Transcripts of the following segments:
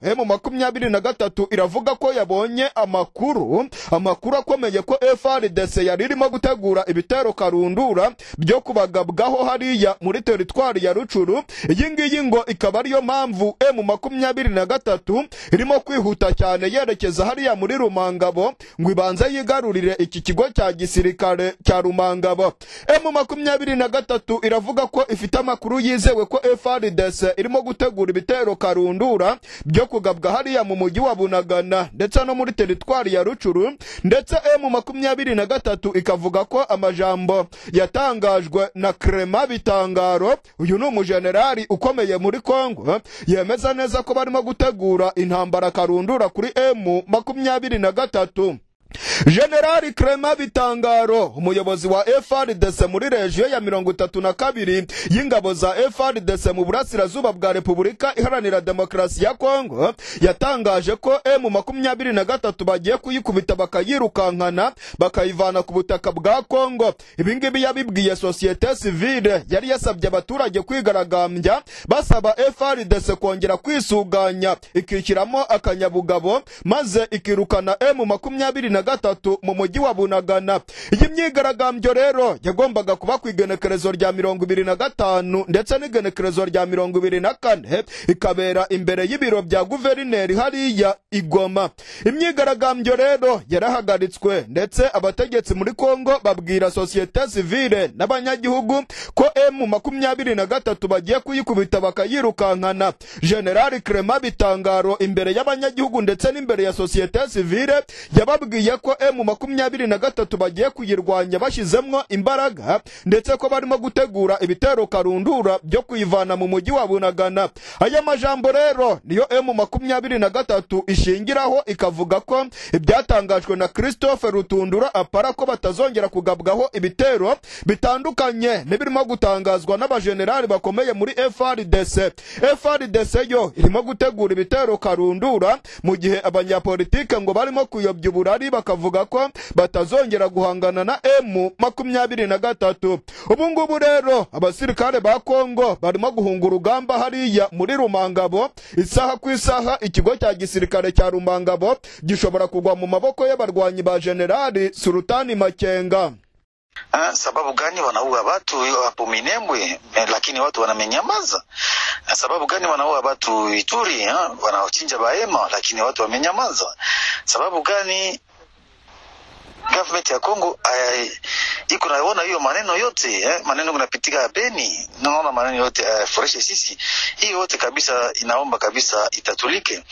emu makumyabiri na gatatu iravuga ko yabonye amakuru amakuru akomeye ko frdc yari irimo gutegura ibitero karundura byo kubagabwaho hariya muri teritwari ya rucuru iyi ngiyi ngo ikaba ariyo mpamvu emu makumyabiri na gatatu irimo kwihuta cyane yerekeza hariya muri rumangabo ngo ibanze yigarurire iki kigo cya gisirikare cya rumangabo emu makumyabiri na gatatu iravuga ko ifite amakuru yizewe ko frdc irimo gutegura ibitero karundura byo kugabwa hariya mu mujyi wa bunagana ndetse no muri teritwari ya rucuru ndetse emu makumyabiri na gatatu ikavuga ko amajambo yatangajwe na krema bitangaro uyu ni umujenerali ukomeye muri kongo yemeza neza ko barimo gutegura intambara karundura kuri emu makumyabiri na gatatu generali krema bitangaro umuyobozi wa frdc muri regiyo ya mirongo itatu na kabiri y'ingabo za frdc mu burasirazuba bwa repubulika iharanira demokarasi ya kongo yatangaje ko emu makumyabiri na gatatu bagiye kuyikubita bakayirukankana bakayivana ku butaka bwa kongo ibi ngibi yabibwiye sosiyete sivile yari yasabye abaturage kwigaragambya basaba frdc kongera kwisuganya ikishyiramo akanyabugabo maze ikirukana emu makumyabiri na gatatu mu mujyi wa bunagana iyi myigaragambyo rero yagombaga kuba ku igenekerezo rya mirongo ibiri na gatanu ndetse n'igenekerezo rya mirongo ibiri na kane ikabera imbere y'ibiro bya guverineri hariya igoma imyigaragambyo rero yarahagaritswe ndetse abategetsi muri kongo babwira sosiyete sivile n'abanyagihugu ko emu makumyabiri na gatatu bagiye kuyikubita bakayirukankana generali krema bitangaro imbere y'abanyagihugu ndetse n'imbere ya sosiyete sivile yababwiye yababwiye ko emu makumyabiri na gatatu bagiye kuyirwanya bashyizemo imbaraga ndetse ko barimo gutegura ibitero karundura byo kuyivana mu mujyi wa bunagana aya majambo rero niyo emu makumyabiri na gatatu ishingiraho ikavuga ko ibyatangajwe na christophe rutundura apara ko batazongera kugabwaho ibitero bitandukanye n'ibirimo gutangazwa n'abajenerali bakomeye muri frdc frdc yo irimo gutegura ibitero karundura mu gihe abanyapolitike ngo barimo kuyobya uburari bakavuga ko batazongera guhangana na emu makumyabiri na gatatu ubu ngubu rero abasirikare ba kongo barimo guhunga urugamba hariya muri rumangabo isaha ku isaha ikigo cya gisirikare cya rumangabo gishobora kugwa mu maboko y'abarwanyi ba generali sultani makenga Ah, sababu gani wanaua watu hapo Minembwe eh, lakini watu wanamenyamaza? Ah, sababu gani wanaua watu Ituri ha? wanawachinja Bahema lakini watu wamenyamaza? Sababu gani government ya Kongo ay, iko naona hiyo maneno yote eh, maneno kunapitika Beni, naona maneno yote ayafureshe sisi, hii yote kabisa inaomba kabisa itatulike.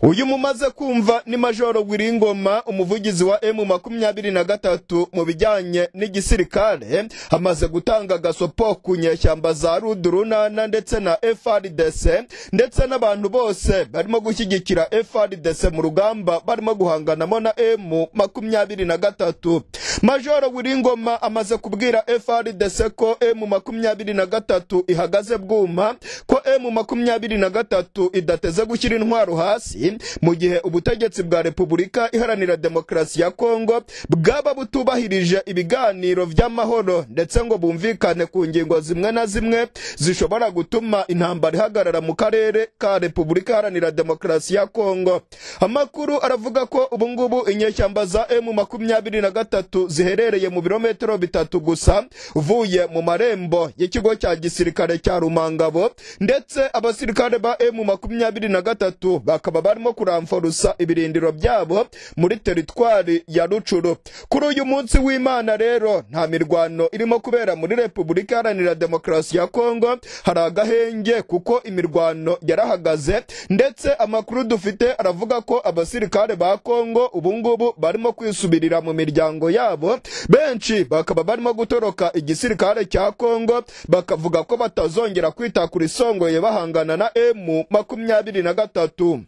uyu mumaze kumva ni majoro Wiringoma umuvugizi wa emu makumyabiri na gatatu mu bijyanye n'igisirikare amaze gutanga agasopo ku nyeshyamba za rudurunana ndetse na frdc ndetse n'abantu bose barimo gushyigikira frdc mu rugamba barimo guhanganamo na emu makumyabiri na gatatu majoro Wiringoma amaze kubwira frdc ko emu makumyabiri na gatatu ihagaze bwuma ko emu makumyabiri na gatatu idateze gushyira intwaro hasi mu gihe ubutegetsi bwa repubulika iharanira demokarasi ya kongo bwaba butubahirije ibiganiro by'amahoro ndetse ngo bumvikane ku ngingo zimwe na zimwe zishobora gutuma intambara ihagarara mu karere ka repubulika iharanira demokarasi ya kongo amakuru aravuga ko ubu ngubu inyeshyamba za emu makumyabiri na gatatu ziherereye mu birometero bitatu gusa uvuye mu marembo y'ikigo cya gisirikare cya rumangabo ndetse abasirikare ba emu makumyabiri na gatatu bakaba barimo kuramforusa ibirindiro byabo muri teritwari ya rucuru kuri uyu munsi w'imana rero nta mirwano irimo kubera muri repubulika iharanira demokarasi ya kongo hari agahenge kuko imirwano yarahagaze ndetse amakuru dufite aravuga ko abasirikare ba kongo ubu ngubu barimo kwisubirira mu miryango yabo benshi bakaba barimo gutoroka igisirikare cya kongo bakavuga ko batazongera kwitakura isongoye bahangana na emu makumyabiri na gatatu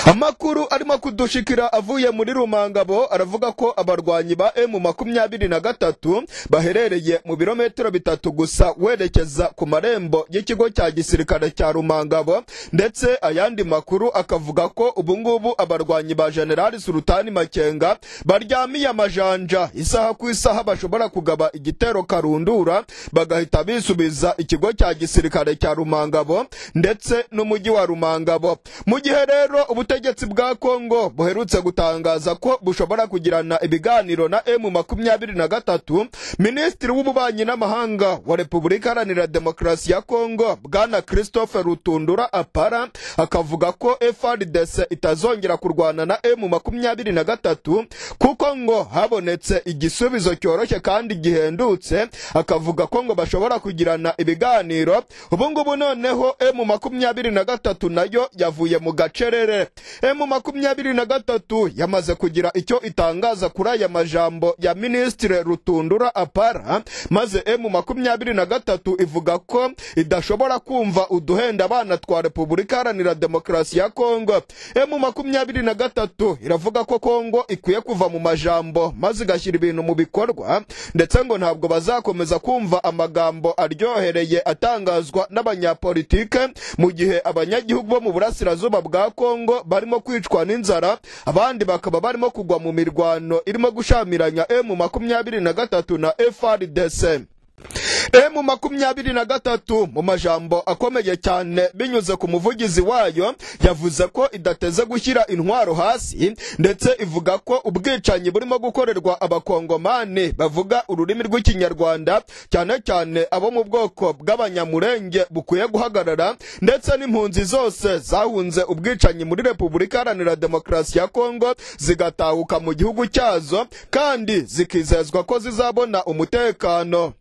amakuru arimo kudushikira avuye muri rumangabo aravuga ko abarwanyi ba emu makumyabiri na gatatu baherereye mu birometero bitatu gusa werekeza ku marembo y'ikigo cya gisirikare cya rumangabo ndetse ayandi makuru akavuga ko ubungubu abarwanyi ba generali surutani makenga baryamiye amajanja isaha ku isaha bashobora kugaba igitero karundura bagahita bisubiza ikigo cya gisirikare cya rumangabo ndetse n'umujyi wa rumangabo mu gihe rero ubutegetsi bwa kongo buherutse gutangaza ko bushobora kugirana ibiganiro na emu makumyabiri na gatatu minisitiri w'ububanyi n'amahanga wa repubulika iharanira demokarasi ya kongo bwana christophe rutundura apara akavuga ko frdc itazongera kurwana na emu makumyabiri na gatatu kuko ngo habonetse igisubizo cyoroshye kandi gihendutse akavuga ko ngo bashobora kugirana ibiganiro ubungubu noneho emu makumyabiri na gatatu nayo yavuye mu gacerere emu makumyabiri na gatatu yamaze kugira icyo itangaza kuri aya majambo ya minisitiri rutundura apara maze emu makumyabiri na gatatu ivuga ko idashobora kumva uduhenda abana twa repubulika iharanira demokarasi ya kongo emu makumyabiri na gatatu iravuga ko kongo ikwiye kuva mu majambo maze igashyira ibintu mu bikorwa ndetse ngo ntabwo bazakomeza kumva amagambo aryohereye atangazwa n'abanyapolitike mu gihe abanyagihugu bo mu burasirazuba bwa kongo barimo kwicwa n'inzara abandi bakaba barimo kugwa mu mirwano irimo gushamiranya emu makumyabiri na gatatu na frdc emu makumyabiri na gatatu mu majambo akomeye cyane binyuze ku muvugizi wayo yavuze ko idateze gushyira intwaro hasi ndetse ivuga ko ubwicanyi burimo gukorerwa abakongomani bavuga ururimi rw'ikinyarwanda cyane cyane abo mu bwoko bw'abanyamurenge bukwiye guhagarara ndetse n'impunzi zose zahunze ubwicanyi muri repubulika iharanira demokarasi ya kongo zigatahuka mu gihugu cyazo kandi zikizezwa ko zizabona umutekano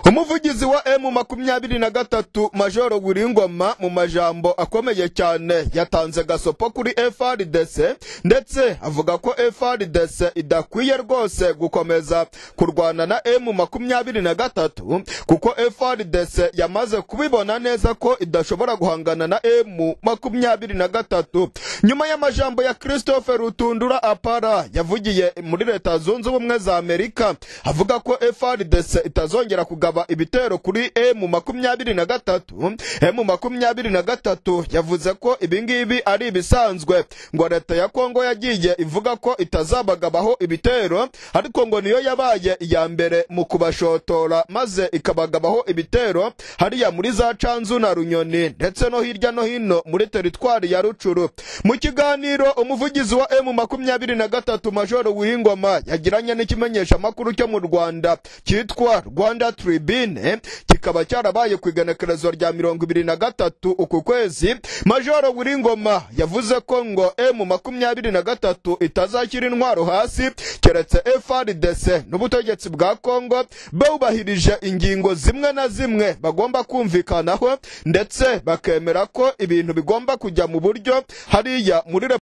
umuvugizi wa emu makumyabiri na gatatu majoro wiringoma mu majambo akomeye cyane yatanze gasopo kuri frdc ndetse avuga ko frdc idakwiye rwose gukomeza kurwana na emu makumyabiri na gatatu kuko frdc yamaze kubibona neza ko idashobora guhangana na emu makumyabiri na gatatu nyuma y'amajambo ya christophe rutundura apara yavugiye muri leta zunze ubumwe za amerika avuga ko frdc itazongera kongera kugaba ibitero kuri emu makumyabiri na gatatu emu makumyabiri na gatatu yavuze ko ibingibi ari ibisanzwe ngo leta ya kongo yagiye ivuga ko itazabagabaho ibitero ariko ngo niyo yabaye iya mbere mu kubashotora maze ikabagabaho ibitero hariya muri za canzu na runyoni ndetse no hirya no hino muri teritwari ya rucuru mu kiganiro umuvugizi wa emu makumyabiri na gatatu majoro w'ingoma yagiranye n'ikimenyeshamakuru cyo mu rwanda cyitwa rwanda rwanda tribune kikaba cyarabaye ku igenekerezo rya mirongo ibiri na gatatu uku kwezi majoro wiringoma yavuze ko ngo emu makumyabiri na gatatu itazashyira intwaro hasi keretse frdc n'ubutegetsi bwa kongo bawubahirije ingingo zimwe na zimwe bagomba kumvikanaho ndetse bakemera ko ibintu bigomba kujya mu buryo hariya muri